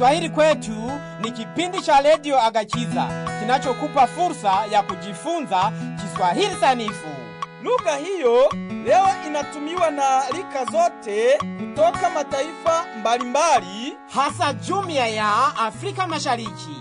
Kiswahili kwetu ni kipindi cha redio Agachiza kinachokupa fursa ya kujifunza Kiswahili sanifu. Lugha hiyo leo inatumiwa na rika zote kutoka mataifa mbalimbali. hasa jumuiya ya Afrika Mashariki.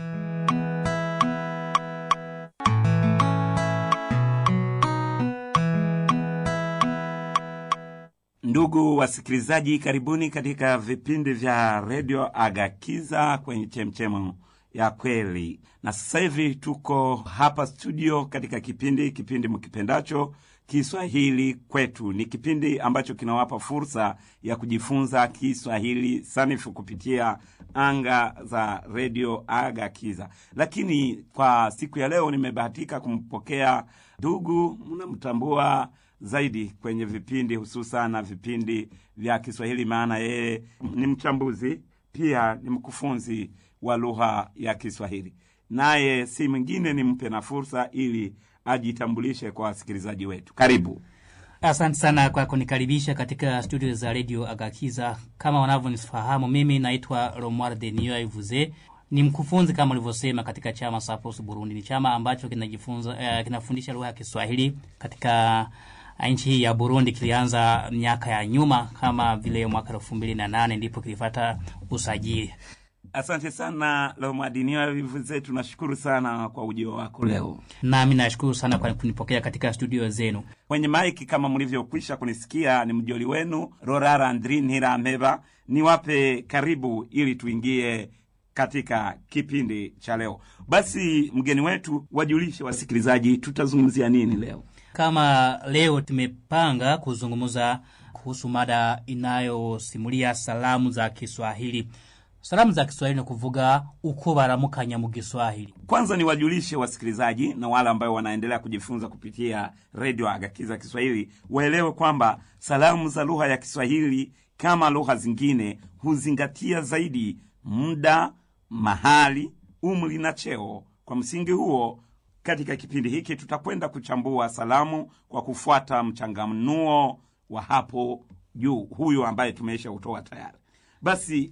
Ndugu wasikilizaji, karibuni katika vipindi vya redio Agakiza kwenye chemchemo ya kweli. Na sasa hivi tuko hapa studio katika kipindi kipindi mkipendacho Kiswahili kwetu. Ni kipindi ambacho kinawapa fursa ya kujifunza Kiswahili sanifu kupitia anga za redio Agakiza. Lakini kwa siku ya leo nimebahatika kumpokea ndugu, mnamtambua zaidi kwenye vipindi hususan na vipindi vya Kiswahili, maana yeye ni mchambuzi pia ni mkufunzi wa lugha ya Kiswahili. Naye si mwingine, nimpe na fursa ili ajitambulishe kwa wasikilizaji wetu. Karibu. Asante sana kwa kunikaribisha katika studio za redio Agakiza. Kama wanavyonifahamu, mimi naitwa Romuald Denio Ivuze, ni mkufunzi kama ulivyosema katika chama Sapos Burundi. Ni chama ambacho kinajifunza eh, kinafundisha lugha ya Kiswahili katika nchi hii ya Burundi. Kilianza miaka ya nyuma kama vile mwaka elfu mbili na nane ndipo kilipata usajili. Asante sana Lomadinio Vivuze, tunashukuru sana kwa ujio wako leo Nami nashukuru sana kwa kunipokea katika studio zenu. kwenye maiki. Kama mlivyokwisha kunisikia, ni mjoli wenu Rorara Andri Ntirampeba. Niwape karibu ili tuingie katika kipindi cha leo. Basi mgeni wetu, wajulishe wasikilizaji tutazungumzia nini leo. Kama leo tumepanga kuzungumza kuhusu mada inayosimulia salamu za Kiswahili. Salamu za Kiswahili ni kuvuga uko baramukanya mu Kiswahili. Kwanza niwajulishe wasikilizaji na wale ambao wanaendelea kujifunza kupitia redio Agakiza Kiswahili waelewe kwamba salamu za lugha ya Kiswahili kama lugha zingine huzingatia zaidi muda, mahali, umri na cheo. Kwa msingi huo, katika kipindi hiki tutakwenda kuchambua salamu kwa kufuata mchanganuo wa hapo juu, huyu ambaye tumeisha utoa tayari. Basi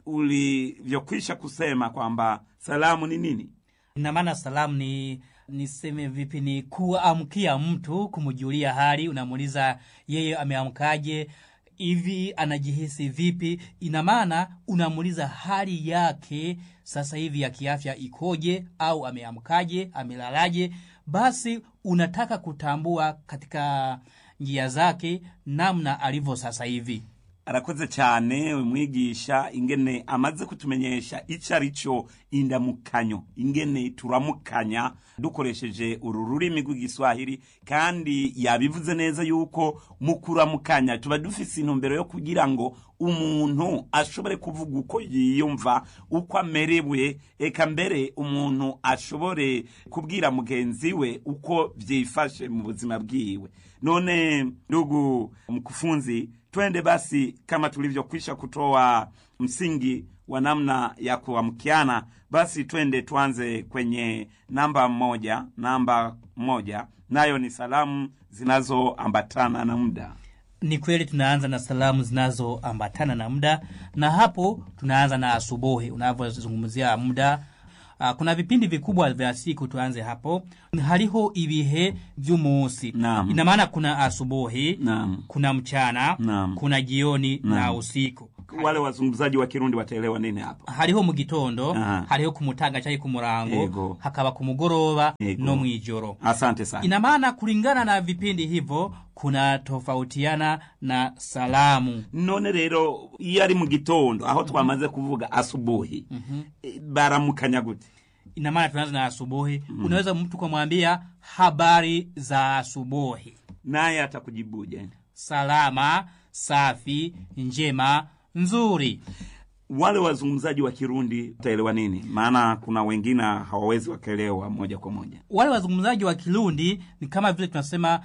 ulivyokwisha kusema kwamba salamu ni nini? Ina maana salamu ni niseme vipi, ni kuamkia mtu, kumjulia hali, unamuuliza yeye ameamkaje, hivi anajihisi vipi. Ina maana unamuuliza hali yake sasa hivi ya kiafya ikoje, au ameamkaje, amelalaje. Basi unataka kutambua katika njia zake namna alivyo sasa hivi. arakoze cyane umwigisha ingene amaze kutumenyesha ico ari cyo indamukanyo ingene turamukanya dukoresheje uru rurimi rw'igiswahili kandi yabivuze neza yuko mu kuramukanya tuba dufise intumbero yo kugira ngo umuntu ashobore kuvuga uko yiyumva uko amerewe eka mbere umuntu ashobore kubwira mugenzi we uko vyifashe mu buzima bwiwe none ndugu mkufunzi twende basi kama tulivyokwisha kutoa msingi wa namna ya kuamkiana basi twende tuanze kwenye namba moja namba moja nayo ni salamu zinazoambatana na muda Ni kweli tunaanza na salamu zinazoambatana na muda, na hapo tunaanza na asubuhi. Unavyozungumzia muda, uh, kuna vipindi vikubwa vya siku. Tuanze hapo, hariho ibihe vy'umunsi. Naam. Ina maana kuna asubuhi, Naam. kuna mchana, Naam. kuna jioni na Naam. usiku. wale wazungumzaji wa kirundi wataelewa nini hapa hariho mu gitondo Aha. hariho ku mutaga cyangwa ku murango Yego. hakaba ku mugoroba Yego. no mw'ijoro asante sana ina maana kulingana na vipindi hivyo kuna tofautiana na salamu none rero iyo ari mu gitondo aho twamaze kuvuga asubuhi e, baramukanya gute ina maana tunaanza na asubuhi unaweza mtu kumwambia habari za asubuhi naye atakujibuje salama safi njema nzuri wale wazungumzaji wa kirundi utaelewa nini maana kuna wengine hawawezi wakaelewa moja kwa moja wale wazungumzaji wa kirundi ni kama vile tunasema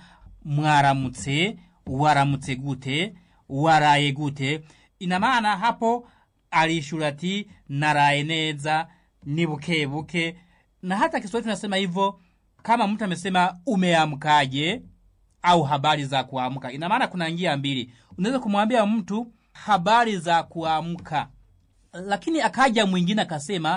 mwaramutse waramutse gute waraye gute ina maana hapo alishura ati naraye neza ni buke buke na hata kiswahili tunasema hivyo kama mtu amesema umeamkaje au habari za kuamka ina maana kuna njia mbili unaweza kumwambia mtu habari za kuamka lakini akaja mwingine akasema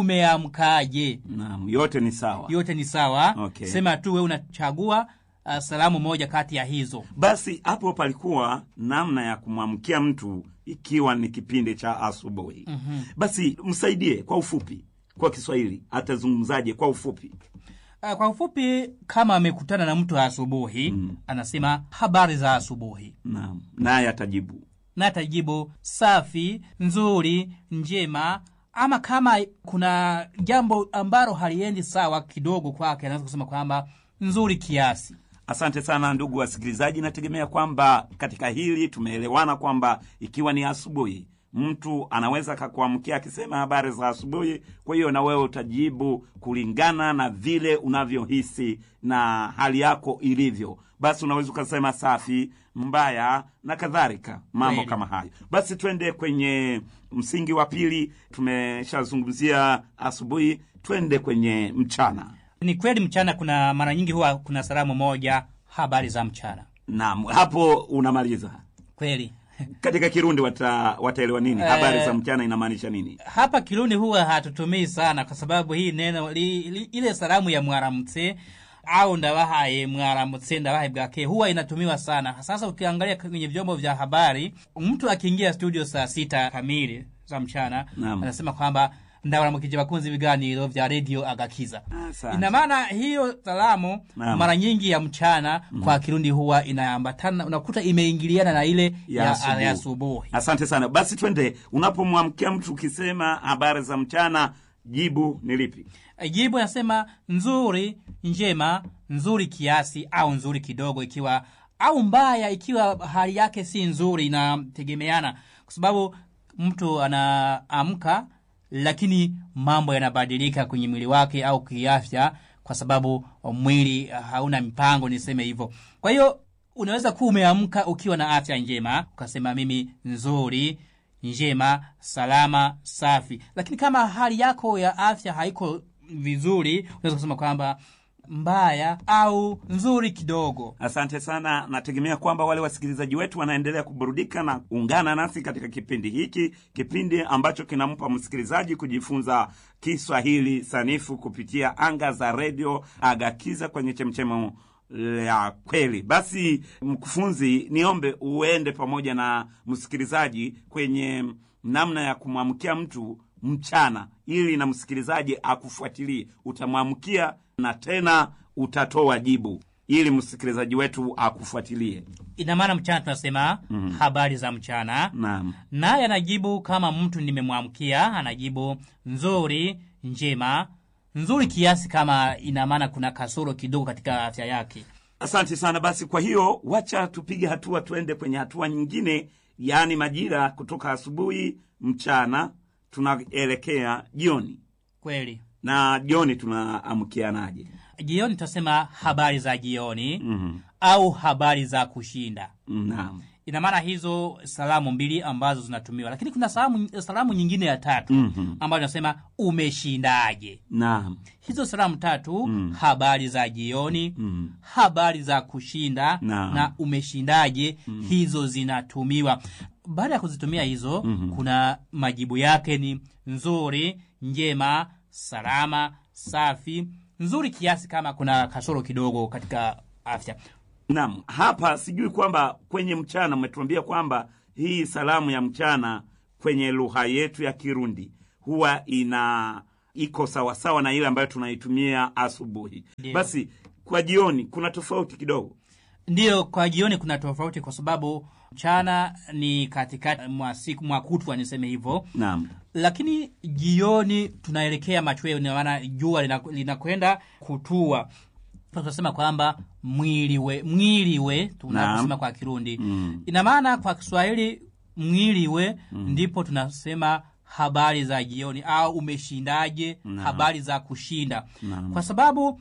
umeamkaje naam yote ni sawa yote ni sawa Okay. sema tu we unachagua uh, salamu moja kati ya hizo basi hapo palikuwa namna ya kumwamkia mtu ikiwa ni kipindi cha asubuhi mm-hmm. basi msaidie kwa ufupi kwa kiswahili atazungumzaje kwa ufupi uh, kwa ufupi kama amekutana na mtu asubuhi mm. anasema habari za asubuhi naam naye atajibu na atajibu safi nzuri njema ama kama kuna jambo ambalo haliendi sawa kidogo kwake anaweza kusema kwamba nzuri kiasi asante sana ndugu wasikilizaji nategemea kwamba katika hili tumeelewana kwamba ikiwa ni asubuhi mtu anaweza akakuamkia akisema habari za asubuhi kwa hiyo na wewe utajibu kulingana na vile unavyohisi na hali yako ilivyo basi unaweza ukasema safi mbaya na kadhalika mambo Kweli. kama hayo basi twende kwenye msingi wa pili tumeshazungumzia asubuhi twende kwenye mchana ni kweli mchana kuna mara nyingi huwa kuna salamu moja habari za mchana naam hapo unamaliza kweli katika kirundi wata, wataelewa nini Eh. habari za mchana inamaanisha nini hapa kirundi huwa hatutumii sana kwa sababu hii neno li, li, ile salamu ya mwaramutse au ndabahaye mwaramutse ndabahaye bwake huwa inatumiwa sana sasa ukiangalia kwenye vyombo vya habari mtu akiingia studio saa sita kamili za mchana Naam. anasema kwamba ndabaramukije bakunzi ibiganiro vya redio agakiza Asante. ina maana hiyo salamu Naam. mara nyingi ya mchana kwa kirundi huwa inaambatana unakuta imeingiliana na ile Ya ya, asubuhi. ya asubuhi asante sana basi twende unapomwamkia mtu ukisema habari za mchana jibu ni lipi jibu nasema nzuri njema nzuri kiasi au nzuri kidogo ikiwa au mbaya ikiwa hali yake si nzuri inategemeana kwa sababu mtu anaamka lakini mambo yanabadilika kwenye mwili wake au kiafya kwa sababu mwili hauna mipango niseme hivyo kwa hiyo unaweza kuwa umeamka ukiwa na afya njema ukasema mimi nzuri njema salama safi lakini kama hali yako ya afya haiko vizuri unaweza kusema kwamba mbaya au nzuri kidogo asante sana nategemea kwamba wale wasikilizaji wetu wanaendelea kuburudika na ungana nasi katika kipindi hiki kipindi ambacho kinampa msikilizaji kujifunza kiswahili sanifu kupitia anga za redio agakiza kwenye chemchemo ya kweli basi mkufunzi niombe uende pamoja na msikilizaji kwenye namna ya kumwamkia mtu mchana ili na msikilizaji akufuatilie utamwamkia na tena utatoa jibu ili msikilizaji wetu akufuatilie ina maana mchana tunasema mm-hmm. habari za mchana naam naye anajibu kama mtu nimemwamkia anajibu nzuri njema nzuri kiasi kama ina maana kuna kasoro kidogo katika afya yake asante sana basi kwa hiyo wacha tupige hatua tuende kwenye hatua nyingine yaani majira kutoka asubuhi mchana tunaelekea jioni kweli na jioni tunaamkianaje jioni tutasema habari za jioni Mhm. au habari za kushinda naam ina maana hizo salamu mbili ambazo zinatumiwa lakini kuna salamu, salamu nyingine ya tatu Mhm. ambayo inasema umeshindaje naam hizo salamu tatu mm. habari za jioni Mm. habari za kushinda Naam. na umeshindaje mm. hizo zinatumiwa baada ya kuzitumia hizo mm-hmm. kuna majibu yake ni nzuri njema salama safi nzuri kiasi kama kuna kasoro kidogo katika afya Naam, hapa sijui kwamba kwenye mchana umetuambia kwamba hii salamu ya mchana kwenye lugha yetu ya Kirundi huwa ina iko sawasawa na ile ambayo tunaitumia asubuhi. Ndiyo. Basi kwa jioni kuna tofauti kidogo. ndiyo kwa jioni kuna tofauti kwa sababu mchana ni katikati mwa siku mwa kutwa niseme hivyo Naam, lakini jioni tunaelekea machweo ina maana jua lina- linakwenda kutua tunasema kwamba mwili we mwili we tunaposema Naam. kwa kirundi Mm. ina maana kwa kiswahili mwili we ndipo tunasema habari za jioni au umeshindaje Naam. habari za kushinda Naam. kwa sababu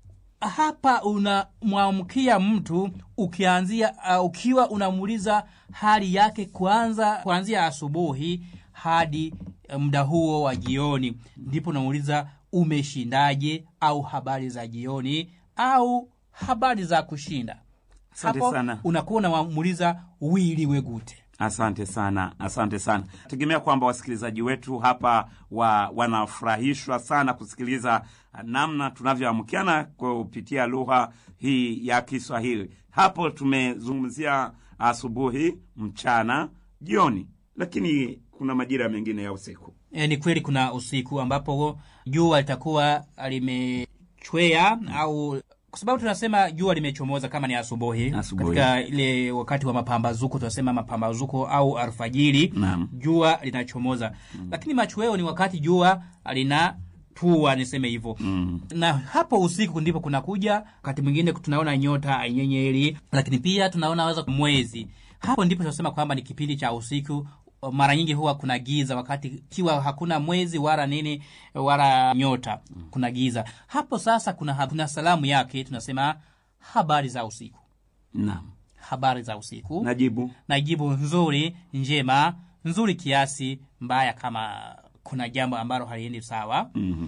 hapa unamwamkia mtu ukianzia uh, ukiwa unamuuliza hali yake kwanza kuanzia asubuhi hadi uh, muda huo wa jioni ndipo unamuuliza umeshindaje au habari za jioni au habari za kushinda Asante hapo sana. unakuwa unamuuliza wiliwe gute Asante sana, asante sana. Tegemea kwamba wasikilizaji wetu hapa wa, wanafurahishwa sana kusikiliza namna tunavyoamkiana kupitia lugha hii ya Kiswahili. Hapo tumezungumzia asubuhi, mchana, jioni, lakini kuna majira mengine ya usiku. E, ni kweli kuna usiku ambapo jua litakuwa limechwea au kwa sababu tunasema jua limechomoza kama ni asubuhi, Asubuhi. katika ile wakati wa mapambazuko tunasema mapambazuko au alfajiri, Naam. jua linachomoza lakini machweo ni wakati jua linatua, niseme hivyo Mm. na hapo usiku ndipo kunakuja wakati mwingine tunaona nyota ainyenyeli, lakini pia tunaona weza mwezi. Hapo ndipo tunasema kwamba ni kipindi cha usiku. Mara nyingi huwa kuna giza, wakati kiwa hakuna mwezi wala nini wala nyota, kuna giza. Hapo sasa kuna, kuna salamu yake, tunasema habari za usiku, Naam. habari za usiku Najibu. na jibu nzuri, njema, nzuri kiasi, mbaya kama kuna jambo ambalo haliendi sawa Mhm.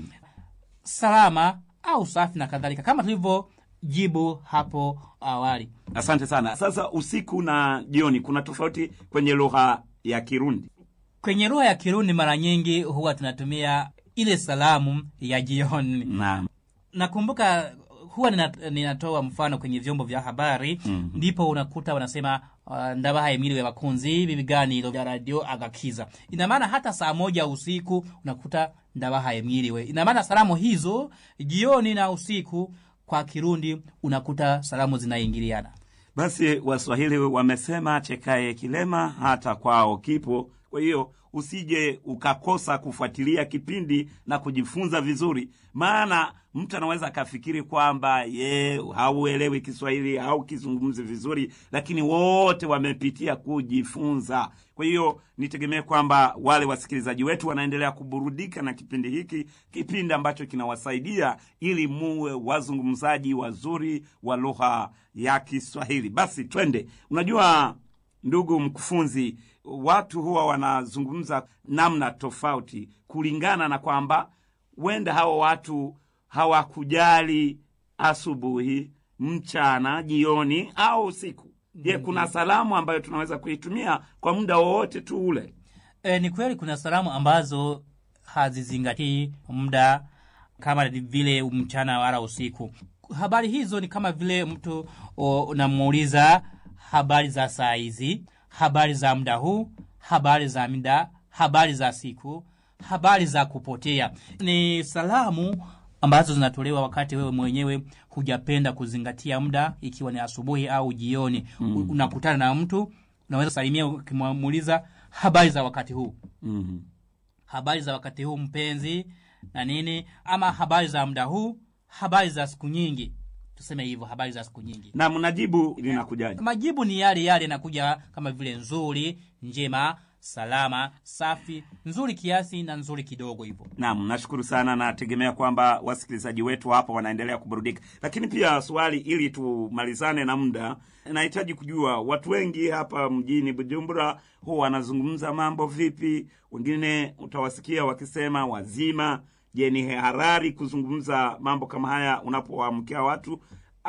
salama au safi na kadhalika, kama tulivyojibu hapo awali. Asante sana. Sasa usiku na jioni kuna tofauti kwenye lugha ya Kirundi. Kwenye lugha ya Kirundi mara nyingi huwa tunatumia ile salamu ya jioni. Naam. Nakumbuka huwa nina- ninatoa mfano kwenye vyombo vya habari Mhm. ndipo unakuta wanasema uh, ndabahaye mwiriwe bakunzi b'ibiganiro vya radio agakiza. Ina maana hata saa moja usiku unakuta ndabahaye mwiriwe. Ina maana salamu hizo jioni na usiku kwa Kirundi unakuta salamu zinaingiliana. Basi Waswahili wamesema chekaye kilema hata kwao kipo. Kwa hiyo usije ukakosa kufuatilia kipindi na kujifunza vizuri, maana mtu anaweza akafikiri kwamba ye hauelewi Kiswahili au kizungumzi vizuri, lakini wote wamepitia kujifunza. Kwa hiyo nitegemee kwamba wale wasikilizaji wetu wanaendelea kuburudika na kipindi hiki, kipindi ambacho kinawasaidia ili muwe wazungumzaji wazuri wa lugha ya Kiswahili. Basi twende. Unajua ndugu mkufunzi, watu huwa wanazungumza namna tofauti kulingana na kwamba wenda hawa watu hawakujali asubuhi, mchana, jioni au usiku. Je, kuna salamu ambayo tunaweza kuitumia kwa muda wowote tu ule? E, ni kweli kuna salamu ambazo hazizingatii muda kama vile mchana wala usiku. Habari hizo ni kama vile mtu o, unamuuliza habari za saa hizi, habari za muda huu, habari za muda, habari za siku, habari za kupotea. Ni salamu ambazo zinatolewa wakati wewe mwenyewe hujapenda kuzingatia muda, ikiwa ni asubuhi au jioni. Mm. Unakutana na mtu unaweza salimia ukimuuliza habari za wakati huu Mhm. habari za wakati huu mpenzi na nini ama habari za muda huu habari za siku nyingi tuseme hivyo habari za siku nyingi na mnajibu linakujaje? majibu ni yale yale yanakuja kama vile nzuri njema salama safi nzuri kiasi na nzuri kidogo hivyo Naam, nashukuru sana. Nategemea kwamba wasikilizaji wetu hapa wanaendelea kuburudika, lakini pia swali, ili tumalizane na muda, nahitaji kujua watu wengi hapa mjini Bujumbura huwa wanazungumza mambo vipi? Wengine utawasikia wakisema wazima. Je, ni harari kuzungumza mambo kama haya unapowaamkia watu,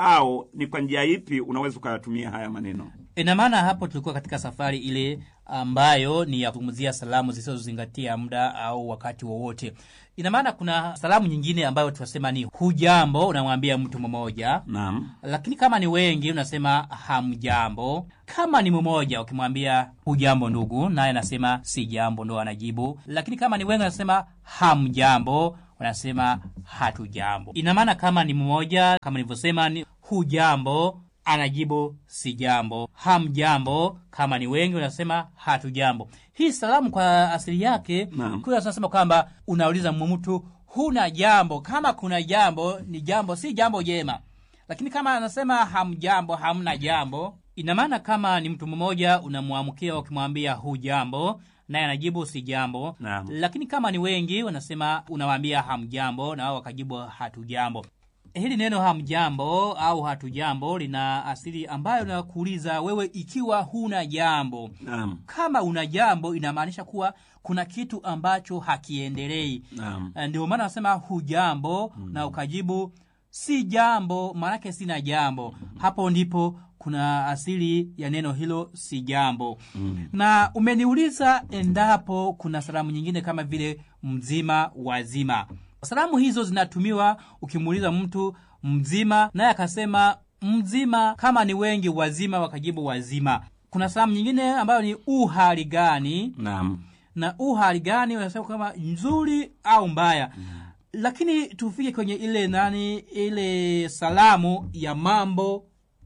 au ni kwa njia ipi unaweza ukayatumia haya maneno? ina maana hapo tulikuwa katika safari ile ambayo ni ya kuzungumzia salamu zisizozingatia muda au wakati wowote ina maana kuna salamu nyingine ambayo tunasema ni hujambo unamwambia mtu mmoja Naam, lakini kama ni wengi unasema hamjambo kama ni mmoja ukimwambia hujambo ndugu naye anasema si jambo ndo anajibu lakini kama ni wengi unasema hamjambo wanasema hatujambo ina maana kama ni mmoja kama nilivyosema ni hujambo anajibu si jambo hamjambo kama ni wengi unasema hatujambo hii salamu kwa asili yake Naam. kule tunasema kwamba unauliza mtu huna jambo kama kuna jambo ni jambo si jambo jema lakini kama anasema hamjambo hamna jambo ina maana kama ni mtu mmoja unamwamkia ukimwambia hu jambo naye anajibu si jambo Naam. lakini kama ni wengi wanasema unawaambia hamjambo na wao wakajibu hatujambo hili neno hamjambo au hatujambo lina asili ambayo nakuuliza wewe ikiwa huna jambo naam, kama una jambo inamaanisha kuwa kuna kitu ambacho hakiendelei naam. ndio maana nasema hujambo na ukajibu si jambo maanake sina jambo hapo ndipo kuna asili ya neno hilo si jambo mm. na umeniuliza endapo kuna salamu nyingine kama vile mzima wazima salamu hizo zinatumiwa ukimuuliza mtu mzima naye akasema mzima kama ni wengi wazima wakajibu wazima kuna salamu nyingine ambayo ni uhali gani naam na uhali gani unasema kama nzuri au mbaya lakini tufike kwenye ile nani ile salamu ya mambo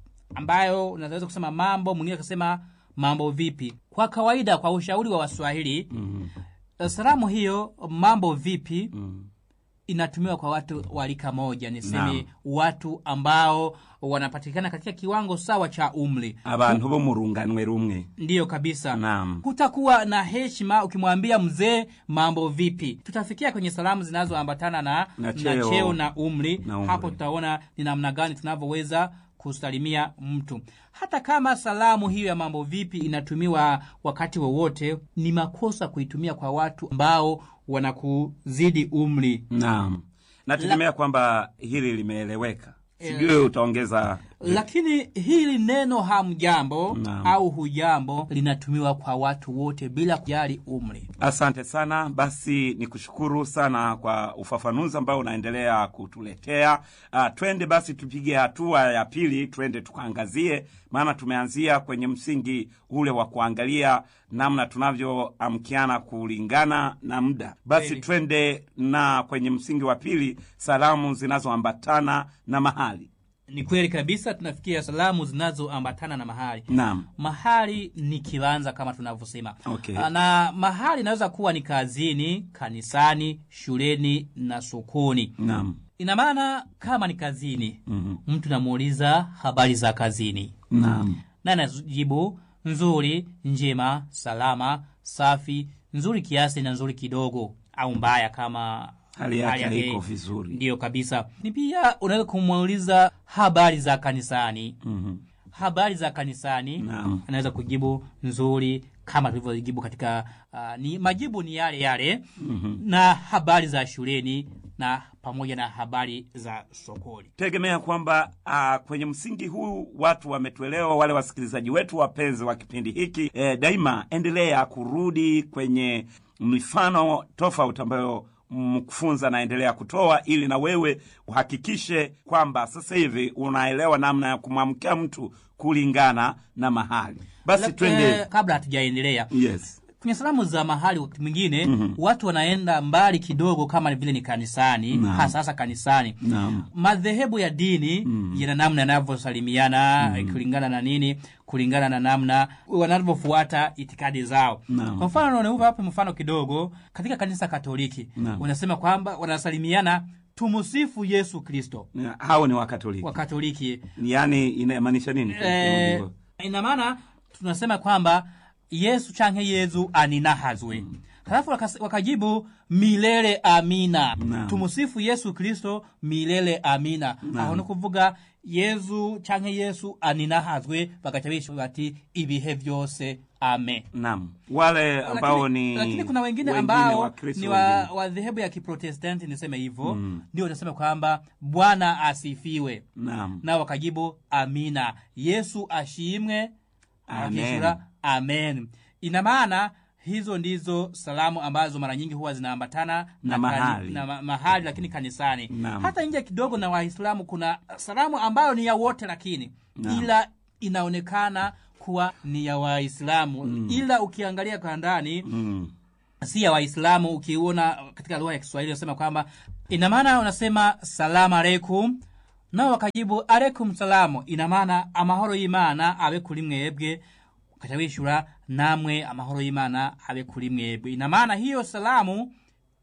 ambayo unaweza kusema mambo mwingine akasema mambo vipi kwa kawaida kwa ushauri wa waswahili mm. salamu hiyo mambo vipi Mm. inatumiwa kwa watu wa rika moja niseme Naam. watu ambao wanapatikana katika kiwango sawa cha umri abantu bo mu runganwe rumwe ndiyo kabisa Naam. kutakuwa na heshima ukimwambia mzee mambo vipi tutafikia kwenye salamu zinazoambatana na, Na na cheo. cheo na umri. Na umri. hapo tutaona ni namna gani tunavyoweza kusalimia mtu hata kama salamu hiyo ya mambo vipi inatumiwa wakati wowote ni makosa kuitumia kwa watu ambao wanakuzidi umri naam nategemea kwamba hili limeeleweka sijui utaongeza lakini hili neno hamjambo Naam. au hujambo linatumiwa kwa watu wote bila kujali umri asante sana basi ni kushukuru sana kwa ufafanuzi ambao unaendelea kutuletea uh, twende basi tupige hatua ya pili twende tukaangazie maana tumeanzia kwenye msingi ule wa kuangalia namna tunavyoamkiana kulingana na muda basi Kweli. twende na kwenye msingi wa pili salamu zinazoambatana na mahali ni kweli kabisa tunafikia salamu zinazoambatana na mahali naam mahali ni kiwanza kama tunavyosema Okay. Ah, na mahali inaweza kuwa ni kazini kanisani shuleni na sokoni naam ina maana kama ni kazini Mhm. mtu namuuliza habari za kazini naam na najibu nzuri njema salama safi nzuri kiasi na nzuri kidogo au mbaya kama hali yake haiko vizuri ndiyo kabisa ni pia unaweza kumuuliza habari za kanisani Mhm. habari za kanisani Naam. anaweza kujibu nzuri kama tulivyojibu katika uh, ni majibu ni yale yale mm-hmm. na habari za shuleni na pamoja na habari za sokoni tegemea kwamba uh, kwenye msingi huu watu wametuelewa wale wasikilizaji wetu wapenzi wa kipindi hiki e, daima endelea kurudi kwenye mifano tofauti ambayo mkufunza anaendelea kutoa ili na wewe uhakikishe kwamba sasa hivi unaelewa namna ya kumwamkia mtu kulingana na mahali basi La- twende eh, kabla hatujaendelea yes kwenye salamu za mahali wakati mwingine mm-hmm. watu wanaenda mbali kidogo kama vile ni kanisani Naam. hasa hasa kanisani Naam. madhehebu ya dini mm. yana namna yanavyosalimiana mm. kulingana na nini kulingana na namna wanavyofuata itikadi zao Naam. kwa mfano naupa hapo mfano kidogo katika kanisa katoliki Naam. wanasema kwamba wanasalimiana tumusifu yesu kristo hao ni wakatoliki wakatoliki yaani inamaanisha nini eh, ina maana tunasema kwamba yesu canke yezu aninahazwe halafu wakas- wakajibu milele amina Naam. tumusifu yesu kristo milele amina aho ni kuvuga yezu canke yesu aninahazwe bagaca bishuka bati ibihe vyose ame naam wale ambao lakini, ni lakini kuna wengine wengine ambao Wakristo ni wa, wengine. wa dhehebu ya kiprotestanti niseme hivyo ndio wanasema kwamba bwana asifiwe naam nao wakajibu amina yesu ashimwe Amen. akishura amen ina maana hizo ndizo salamu ambazo mara nyingi huwa zinaambatana Na kani- mahali. na ma, mahali lakini kanisani Naam. hata nje kidogo na waislamu kuna salamu ambayo ni ya wote lakini Naam. ila inaonekana kuwa ni ya waislamu ila ukiangalia kwa ndani mm. si ya waislamu ukiona katika lugha ya kiswahili unasema kwamba ina maana unasema salamu aleikum nao wakajibu aleikum salamu ina maana amahoro y'imana abe kuri mwebwe ukaca wishura namwe amahoro y'imana abe kuri mwebwe ina maana hiyo salamu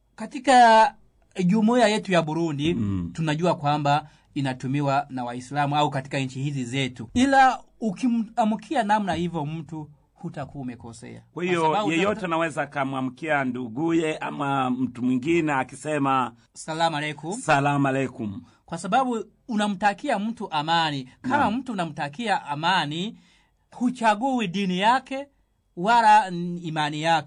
katika jumuiya yetu ya burundi Mm. tunajua kwamba inatumiwa na waislamu au katika nchi hizi zetu ila ukimamkia namna hivyo mtu hutakuwa umekosea kwa Kwa hiyo sababu yeyote utakuta- anaweza akamwamkia nduguye ama mtu mwingine akisema salamu aleikum salamu alaikum kwa sababu unamtakia mtu amani kama Naam. mtu unamtakia amani huchagui dini yake wala n- imani yake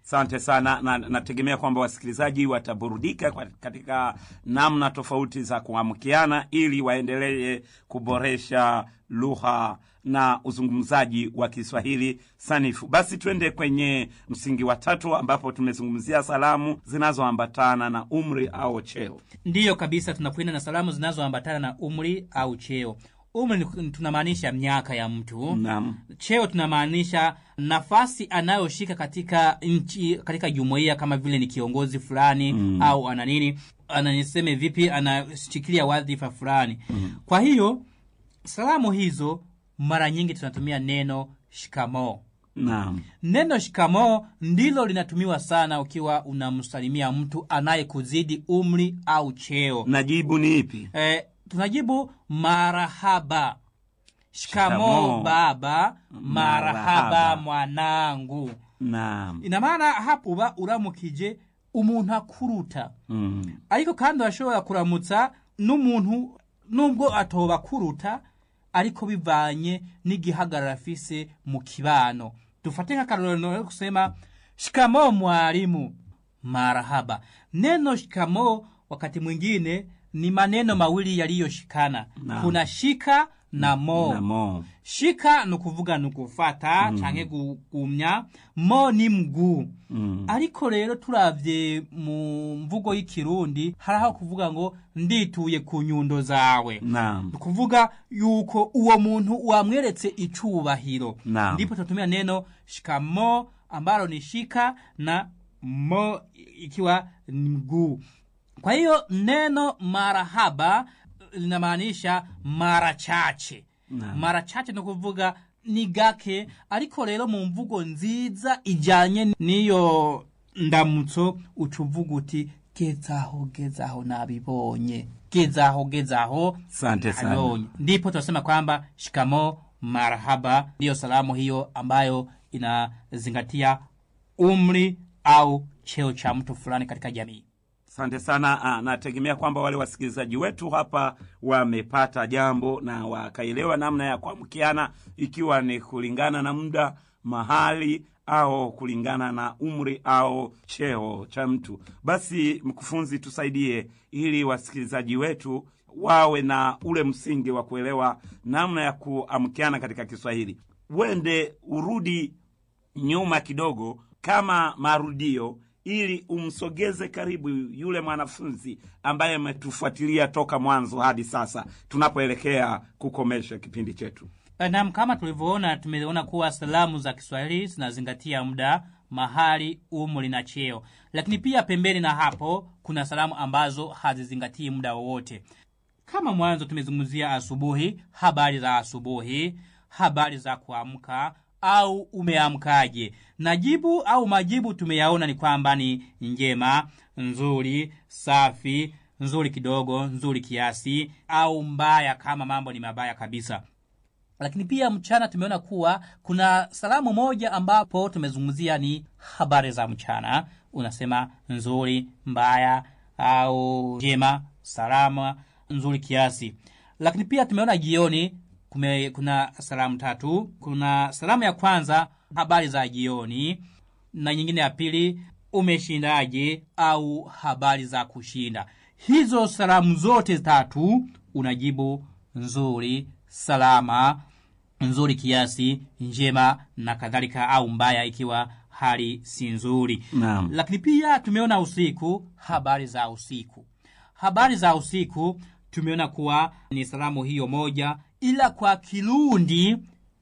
Asante sana na nategemea kwamba wasikilizaji wataburudika kwa- katika namna tofauti za kuamkiana ili waendelee kuboresha lugha na uzungumzaji wa Kiswahili sanifu. Basi twende kwenye msingi wa tatu ambapo tumezungumzia salamu zinazoambatana na umri au cheo. ndiyo kabisa tunakwenda na salamu zinazoambatana na umri au cheo umri ni- tunamaanisha miaka ya mtu Naam. cheo tunamaanisha nafasi anayoshika katika nchi katika jumuiya kama vile ni kiongozi fulani mm. au ana nini ananiseme vipi anashikilia wadhifa fulani mm. kwa hiyo salamu hizo mara nyingi tunatumia neno shikamoo Naam. neno shikamoo ndilo linatumiwa sana ukiwa unamsalimia mtu anayekuzidi umri au cheo Na jibu ni ipi? eh, tunajibu marahaba shikamoo Shikamoo. baba marahaba Marahaba. mwanangu Naam. ina maana hapo uba uramukije umuntu akuruta Mm. ariko kandi urashobora kuramutsa n'umuntu nubwo atoba akuruta ariko bivanye n'igihagararo afise mu kibano dufate nk'akarorero yo kusema shikamo mwalimu marahaba neno shikamo wakati mwingine ni maneno mawili yaliyoshikana Naam. kuna shika na mo Na mo. shika ni ukuvuga ni ugufata mm. canke gugumya mo ni mguu Mm. ariko rero turavye mu mvugo y'ikirundi haraho kuvuga ngo ndituye ku nyundo zawe Naam. ni kuvuga yuko uwo muntu wamweretse icubahiro Naam. ndipo tunatumia neno shikamo ambalo ni shika na mo ikiwa ni mguu kwa hiyo neno marahaba linamaanisha mara chache Naam. mara chache ni kuvuga ni gake ariko rero mu mvugo nziza ijanye n'iyo ndamutso uca uvuga uti gezaho gezaho nabibonye gezaho gezaho Asante sana. nabibonye ndipo tunasema kwamba shikamo marhaba ndiyo salamu hiyo ambayo inazingatia umri au cheo cha mtu fulani katika jamii Asante sana. Ah, nategemea kwamba wale wasikilizaji wetu hapa wamepata jambo na wakaelewa namna ya kuamkiana, ikiwa ni kulingana na muda, mahali au kulingana na umri au cheo cha mtu. Basi mkufunzi, tusaidie ili wasikilizaji wetu wawe na ule msingi wa kuelewa namna ya kuamkiana katika Kiswahili. Wende urudi nyuma kidogo kama marudio ili umsogeze karibu yule mwanafunzi ambaye ametufuatilia toka mwanzo hadi sasa tunapoelekea kukomesha kipindi chetu nam kama tulivyoona tumeona kuwa salamu za kiswahili zinazingatia muda mahali umri na cheo lakini pia pembeni na hapo kuna salamu ambazo hazizingatii muda wowote kama mwanzo tumezungumzia asubuhi habari za asubuhi habari za kuamka au umeamkaje na jibu au majibu tumeyaona ni kwamba ni njema nzuri safi nzuri kidogo nzuri kiasi au mbaya kama mambo ni mabaya kabisa lakini pia mchana tumeona kuwa kuna salamu moja ambapo tumezungumzia ni habari za mchana unasema nzuri mbaya au njema salama nzuri kiasi lakini pia tumeona jioni kume, kuna salamu tatu kuna salamu ya kwanza habari za jioni na nyingine ya pili umeshindaje au habari za kushinda hizo salamu zote tatu unajibu nzuri salama nzuri kiasi njema na kadhalika au mbaya ikiwa hali si nzuri Naam. lakini pia tumeona usiku habari za usiku habari za usiku tumeona kuwa ni salamu hiyo moja ila kwa kirundi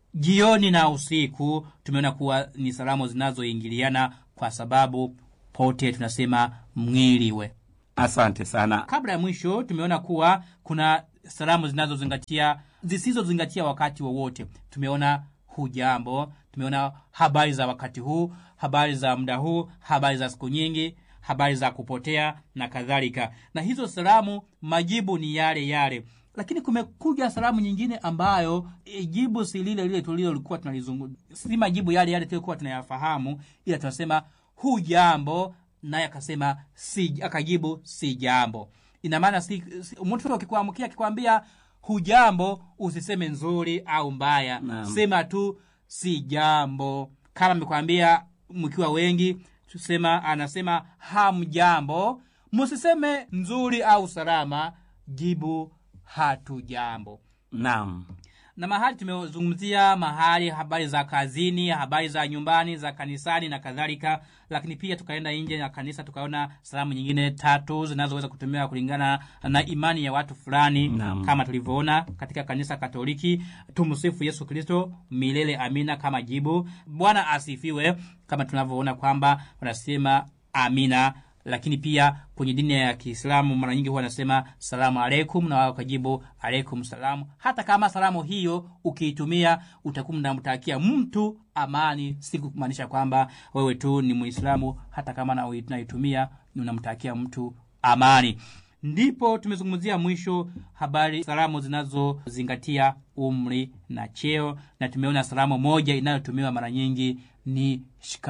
jioni na usiku tumeona kuwa ni salamu zinazoingiliana kwa sababu pote tunasema mwiliwe asante sana kabla ya mwisho tumeona kuwa kuna salamu zinazozingatia zisizozingatia wakati wowote tumeona hujambo tumeona habari za wakati huu habari za muda huu habari za siku nyingi habari za kupotea na kadhalika na hizo salamu majibu ni yale yale lakini kumekuja salamu nyingine ambayo e, jibu si lile lile tulilolikuwa tunalizungu si majibu yale yale tulikuwa tunayafahamu ila tunasema hujambo naye akasema si akajibu si jambo ina maana si, si, mtu akikuamkia akikwambia hujambo usiseme nzuri au mbaya Naam. sema tu si jambo kama amekwambia mkiwa wengi tusema anasema hamjambo msiseme nzuri au salama jibu hatujambo naam na mahali tumezungumzia mahali habari za kazini habari za nyumbani za kanisani na kadhalika lakini pia tukaenda nje ya kanisa tukaona salamu nyingine tatu zinazoweza kutumiwa kulingana na imani ya watu fulani Naam. kama tulivyoona katika kanisa katoliki tumsifu yesu kristo milele amina kama jibu bwana asifiwe kama tunavyoona kwamba wanasema amina lakini pia kwenye dini ya kiislamu mara nyingi huwa wanasema salamu alaikum na wao kajibu alaikum salamu hata kama salamu hiyo ukiitumia utakuwa unamtakia mtu amani si kumaanisha kwamba wewe tu ni muislamu hata kama na unaitumia ni unamtakia mtu amani ndipo tumezungumzia mwisho habari salamu zinazozingatia umri na cheo na tumeona salamu moja inayotumiwa mara nyingi ni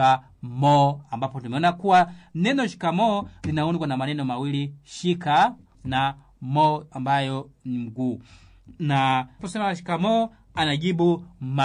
shikamo ambapo tumeona kuwa neno shikamo linaundwa na maneno mawili shika na mo ambayo ni mguu na posema shikamo anajibu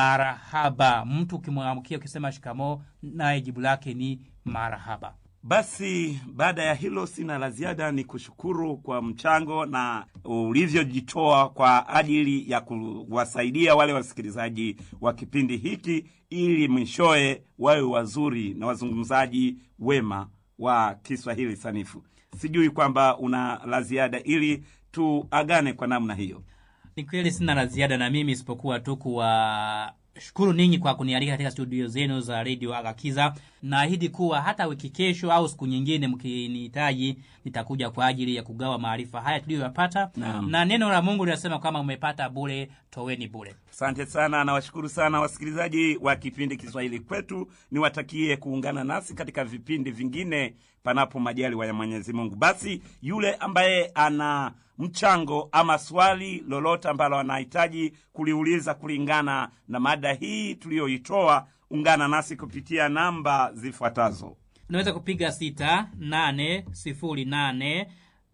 marahaba mtu ukimwamkia ukisema shikamo naye jibu lake ni marahaba basi baada ya hilo sina la ziada ni kushukuru kwa mchango na ulivyojitoa kwa ajili ya kuwasaidia wale wasikilizaji wa kipindi hiki ili mwishowe wawe wazuri na wazungumzaji wema wa kiswahili sanifu sijui kwamba una la ziada ili tuagane kwa namna hiyo ni kweli sina la ziada na mimi isipokuwa tu kuwashukuru ninyi kwa kunialika katika studio zenu za redio agakiza naahidi kuwa hata wiki kesho au siku nyingine mkinihitaji nitakuja kwa ajili ya kugawa maarifa haya tuliyoyapata Naam. na neno la mungu linasema kama umepata bure toweni bure asante sana nawashukuru sana wasikilizaji wa kipindi kiswahili kwetu niwatakie kuungana nasi katika vipindi vingine panapo majaliwa ya mwenyezi mungu basi yule ambaye ana mchango ama swali lolote ambalo anahitaji kuliuliza kulingana na mada hii tuliyoitoa ungana nasi kupitia namba zifuatazo unaweza kupiga sita nane sifuri nane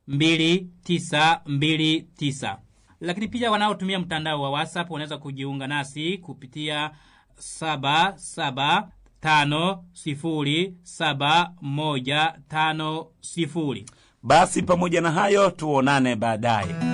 mbili tisa mbili tisa lakini pia wanaotumia mtandao wa whatsapp wanaweza kujiunga nasi kupitia saba saba tano sifuri saba moja tano sifuri basi pamoja na hayo tuonane baadaye